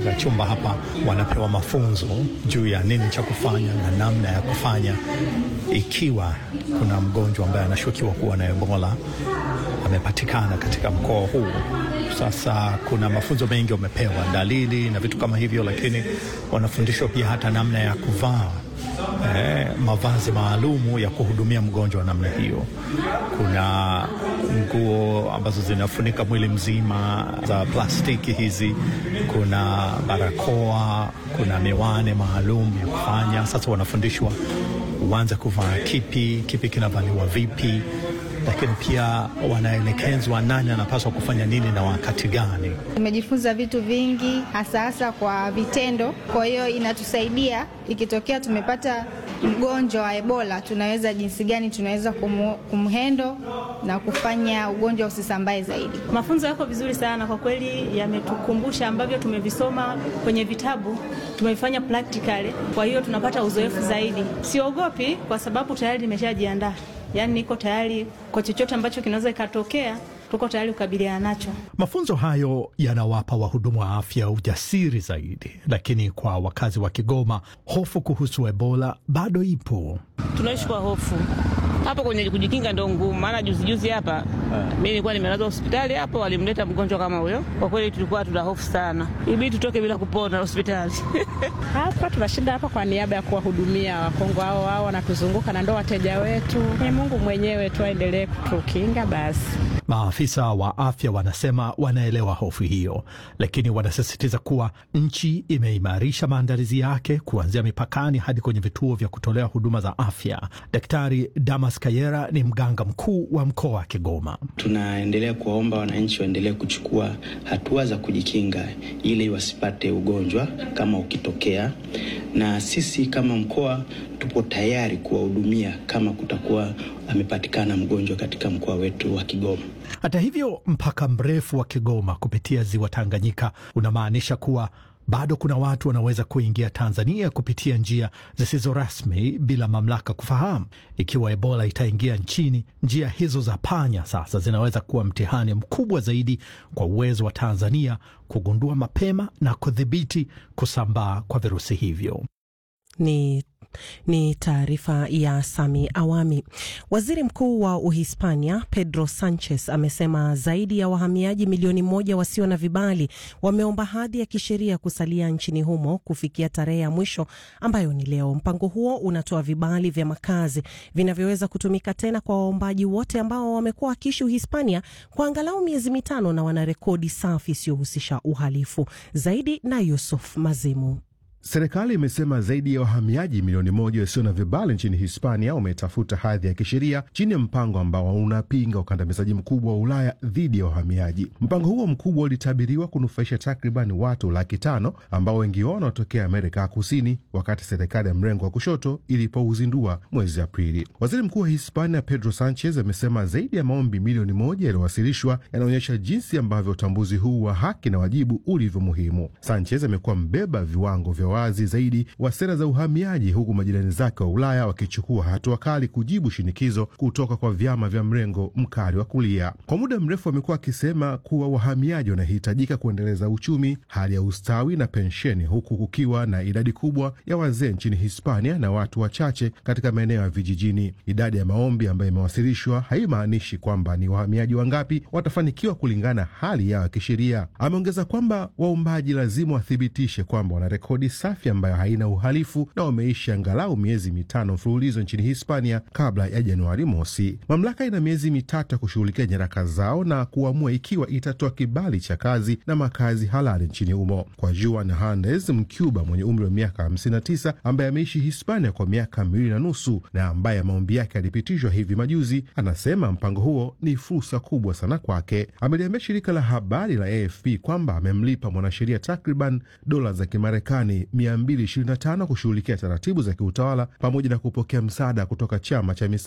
katika chumba hapa wanapewa mafunzo juu ya nini cha kufanya na namna ya kufanya ikiwa kuna mgonjwa ambaye anashukiwa kuwa na Ebola amepatikana katika mkoa huu. Sasa kuna mafunzo mengi wamepewa, dalili na vitu kama hivyo, lakini wanafundishwa pia hata namna ya kuvaa eh, mavazi maalumu ya kuhudumia mgonjwa wa namna hiyo. Kuna nguo ambazo zinafunika mwili mzima za plastiki hizi, kuna barakoa, kuna miwani maalum ya kufanya. Sasa wanafundishwa uanze kuvaa kipi, kipi kinavaliwa vipi lakini pia wanaelekezwa nani anapaswa kufanya nini na wakati gani. Tumejifunza vitu vingi hasa hasa kwa vitendo, kwa hiyo inatusaidia ikitokea tumepata mgonjwa wa Ebola, tunaweza jinsi gani tunaweza kumu, kumhendo na kufanya ugonjwa usisambae zaidi. Mafunzo yako vizuri sana kwa kweli, yametukumbusha ambavyo tumevisoma kwenye vitabu, tumevifanya practically, kwa hiyo tunapata uzoefu zaidi. Siogopi kwa sababu tayari nimeshajiandaa Yaani niko tayari kwa chochote ambacho kinaweza ikatokea, tuko tayari kukabiliana nacho. Mafunzo hayo yanawapa wahudumu wa afya ujasiri zaidi, lakini kwa wakazi wa Kigoma, hofu kuhusu Ebola bado ipo. Tunaishi kwa hofu hapo kwenye kujikinga ndo ngumu, maana juzi juzi hapa mimi nilikuwa nimelazwa hospitali hapo, walimleta mgonjwa kama huyo. Kwa kweli tulikuwa tuna hofu sana, ibidi tutoke bila kupona hospitali. Hapa tunashinda hapa kwa niaba ya kuwahudumia Wakongo hao hao wanatuzunguka na ndo wateja wetu. Ni Mungu mwenyewe tu aendelee kutukinga basi. Maafisa wa afya wanasema wanaelewa hofu hiyo, lakini wanasisitiza kuwa nchi imeimarisha maandalizi yake kuanzia mipakani hadi kwenye vituo vya kutolea huduma za afya. Daktari Damas Kayera ni mganga mkuu wa mkoa wa Kigoma. Tunaendelea kuwaomba wananchi waendelee kuchukua hatua za kujikinga ili wasipate ugonjwa kama ukitokea, na sisi kama mkoa tupo tayari kuwahudumia kama kutakuwa amepatikana mgonjwa katika mkoa wetu wa Kigoma. Hata hivyo, mpaka mrefu wa Kigoma kupitia ziwa Tanganyika unamaanisha kuwa bado kuna watu wanaweza kuingia Tanzania kupitia njia zisizo rasmi bila mamlaka kufahamu. Ikiwa Ebola itaingia nchini, njia hizo za panya sasa zinaweza kuwa mtihani mkubwa zaidi kwa uwezo wa Tanzania kugundua mapema na kudhibiti kusambaa kwa virusi hivyo. Ni ni taarifa ya Sami Awami. Waziri Mkuu wa Uhispania Pedro Sanchez amesema zaidi ya wahamiaji milioni moja wasio na vibali wameomba hadhi ya kisheria kusalia nchini humo kufikia tarehe ya mwisho ambayo ni leo. Mpango huo unatoa vibali vya makazi vinavyoweza kutumika tena kwa waombaji wote ambao wamekuwa wakiishi Uhispania kwa angalau miezi mitano na wana rekodi safi isiyohusisha uhalifu. Zaidi na Yusuf Mazimu. Serikali imesema zaidi ya wahamiaji milioni moja wasio na vibali nchini Hispania wametafuta hadhi ya kisheria chini ya mpango ambao unapinga ukandamizaji mkubwa wa Ulaya dhidi ya wahamiaji. Mpango huo mkubwa ulitabiriwa kunufaisha takriban watu laki tano ambao wengi wao wanatokea Amerika ya Kusini, wakati serikali ya mrengo wa kushoto ilipouzindua mwezi Aprili. Waziri Mkuu wa Hispania Pedro Sanchez amesema zaidi ya maombi milioni moja yaliyowasilishwa yanaonyesha jinsi ambavyo utambuzi huu wa haki na wajibu ulivyo muhimu. Sanchez amekuwa mbeba viwango vya wazi zaidi wa sera za uhamiaji, huku majirani zake wa Ulaya wakichukua hatua kali kujibu shinikizo kutoka kwa vyama vya mrengo mkali wa kulia. Kwa muda mrefu amekuwa akisema kuwa wahamiaji wanahitajika kuendeleza uchumi, hali ya ustawi na pensheni, huku kukiwa na idadi kubwa ya wazee nchini Hispania na watu wachache katika maeneo ya vijijini. Idadi ya maombi ambayo imewasilishwa haimaanishi kwamba ni wahamiaji wangapi watafanikiwa kulingana hali yao ya kisheria. Ameongeza kwamba waombaji lazima wathibitishe kwamba wana rekodi safi ambayo haina uhalifu na wameishi angalau miezi mitano mfululizo nchini Hispania kabla ya Januari mosi. Mamlaka ina miezi mitatu ya kushughulikia nyaraka zao na kuamua ikiwa itatoa kibali cha kazi na makazi halali nchini humo. Kwa Juan Hernandez, Mcuba mwenye umri wa miaka 59 ambaye ameishi Hispania kwa miaka miwili na nusu na ambaye maombi yake yalipitishwa hivi majuzi, anasema mpango huo ni fursa kubwa sana kwake. Ameliambia shirika la habari la AFP kwamba amemlipa mwanasheria takriban dola za Kimarekani 225 kushughulikia taratibu za kiutawala pamoja na kupokea msaada kutoka chama cha